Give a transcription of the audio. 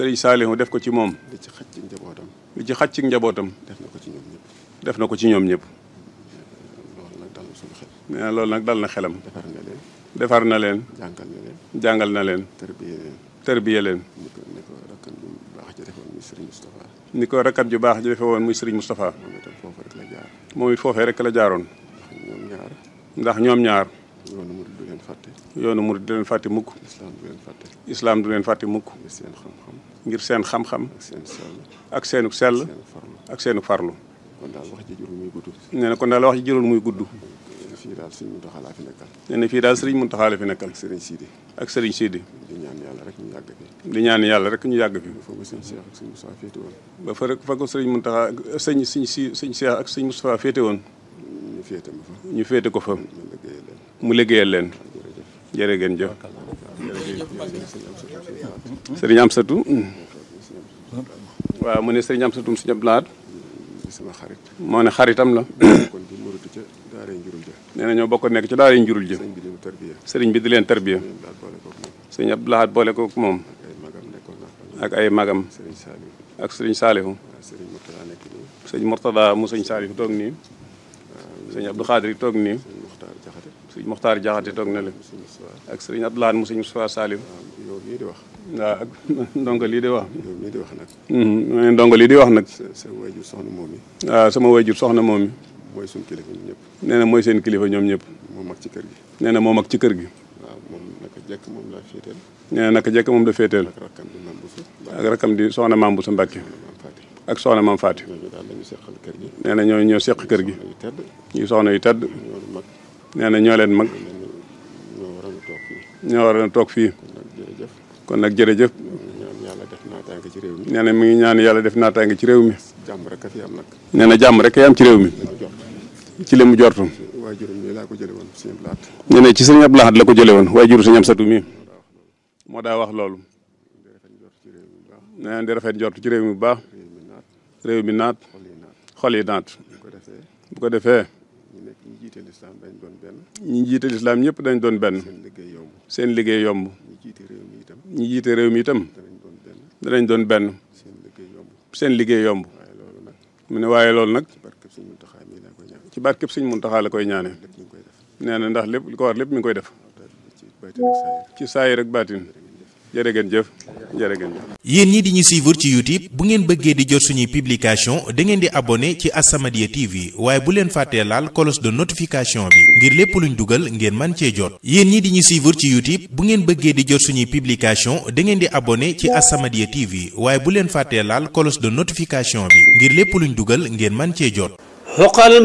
sëriñ Saalihu def ko ci moom li ci xaj ci njabootam li ci xaj ci njabootam def na ko ci ñoom ñëpp def na ko ci ñoom ñëpp loolu nag dal na suñu xel nee na loolu nag dal na xelam defar na leen defar na leen jàngal na leen jàngal na leen tërbiye leen tërbiye leen ni ko ni ko rakkan bu baax ja defoon muy Serigne Moustapha ni ko rakkam ju baax ji defe woon muy sëriñ Moustapha moom itam foofu rek la jaar moom it foofee rek la jaaroon ndax ñoom ñaar ndax ñoom ñaar yoonu murid du leen fàtte yoonu murid du leen fàtte mukk islam du leen fàtte islaam du leen fàtte mukk ngir seen xam-xam ngir seen xam-xam ak seen sell ak seenu sell seen farlu ak seenu farlu kon daal wax ji jurul muy gudd nee na kon daal wax ji jërul muy gudd fii daal suñu Muntaxa laa fi nekkal nee na fii daal sëriñ Muntaxa la fi nekkal ak Serigne Sidi ak sëriñ Sidi di ñaan yàlla rek ñu yàgg fi di ñaan yàlla rek ñu yàgg fi foofu sëñ Cheikh ak sëñ Moussa féete woon ba fa rek fa ko sëriñ Muntaxa sëñ sëñ si sëñ Cheikh ak sëñ Moustapha féete woon ñu féete ma fa ñu féete ko fa ma liggéeyal leen mu liggéeyal leen jërëjëf jërë ngeen jëf sëñ sëriñ Amsatu waaw mu ne sëriñ Amsatu si ñëpp laat di sama xarit moo ne xaritam la kon di murutu ca daaree njurul ja nee na ñoo bokk nekk ci daara njurul ji sëñ bi di mu tarbiya sëriñ bi di leen tarbiya ñoom daal boole koog moom sëriñ Abdou Lahad boole ko moom ay magam nekkoon naa fa ak ay magam sëriñ Saliou ak sëriñ Saalihu waaw sëriñ Mourtala nekk nii sëñ Mortada mu sëñ Saalihu toog nii sëñ Abdou Xaadir toog nii sëriñ Muxtaar Jaxate sëñ Moxtaar Jaxate toog na le sëñ Moussa ak sëriñ Abdou Lahad mu sëñ Moustapha Saalihu waaw yow mii di wax waaw ak ndongo lii di wax yow mii di wax nag mu ne ndongo lii di wax nag sa sa wayjur soxna moom mi waaw sama wayjur soxna moom mi mooy suñu kilifa ñun ñëpp nee na mooy seen kilifa ñoom ñëpp moo mag ci kër gi nee na moom ak ci kër gi waaw moom naka jekk moom laa féeteel nee na naka jekk moom da féeteel ak rakkam bi mam busu ak rakam di soxna maam bu sa Mbàkke maam Fati ak soxna maam Faati ñooñu daal lañu seqal kër gi nee na ñoo ñoo seq kër gi yu tedd ñuy soxna yu tedd ñoonu mag nee na ñoo leen mag mel ni ñoo waroon a toog fii ñoo war a toog fii kon nag jërëjëf kon nag jërëjëf ñaan yàlla def naataange ci réew mi nee na mi ngi ñaan yàlla def naataange ci réew mi jàmm rek a fi am nag nee na jàmm rek kay am ci réew mi dañu jot ci li mu jortu waaye juróom ñi laa ko jële woon seen blaat nee na ci sëñ Abdou Lahad la ko jële woon waaye juru sëñ Amsatu mi moo daa wax loolu di rafet njort ci réew mi bu baax nee na di rafet jortu ci réew mi bu baax réew mi naat réew mi naat xol yi naat xol yi naat bu ko defee bu ko defee ñu nekk ñu jiite lislaam dañ doon benn ñi jiite lislaam ñëpp dañ doon benn seen liggéey yomb seen liggéey yomb ñu jiite réew mi itam ñi jiite réew mi itam danañ doon benn danañ doon benn seen liggéey yomb seen liggéey yomb waaye loolu nag mu ne waaye loolu nag ci barkeb Sëñ Muntaxa mii laa koy ñaan ci barkeb sëñ Muntaxa la koy ñaane lépp ñu ngi koy def nee na ndax lépp li ko war lépp mi ngi koy def te ci baytan ak saayir ci saayir ak baatin jërë ngeen jëf jërë ngeen jëf yéen ñi di ñu suivre ci YouTube bu ngeen bëggee di jot suñuy publication da ngeen di abonné ci As-Samadiyya TV waaye bu leen fàttee laal cloche de notification bi ngir lépp luñ dugal ngeen man cee jot yéen ñi di ñu suivre ci YouTube bu ngeen bëggee di jot suñuy publication da ngeen di abonné ci As-Samadiyya TV waaye bu leen fàttee laal cloche de notification bi ngir lépp luñ dugal ngeen man cee jot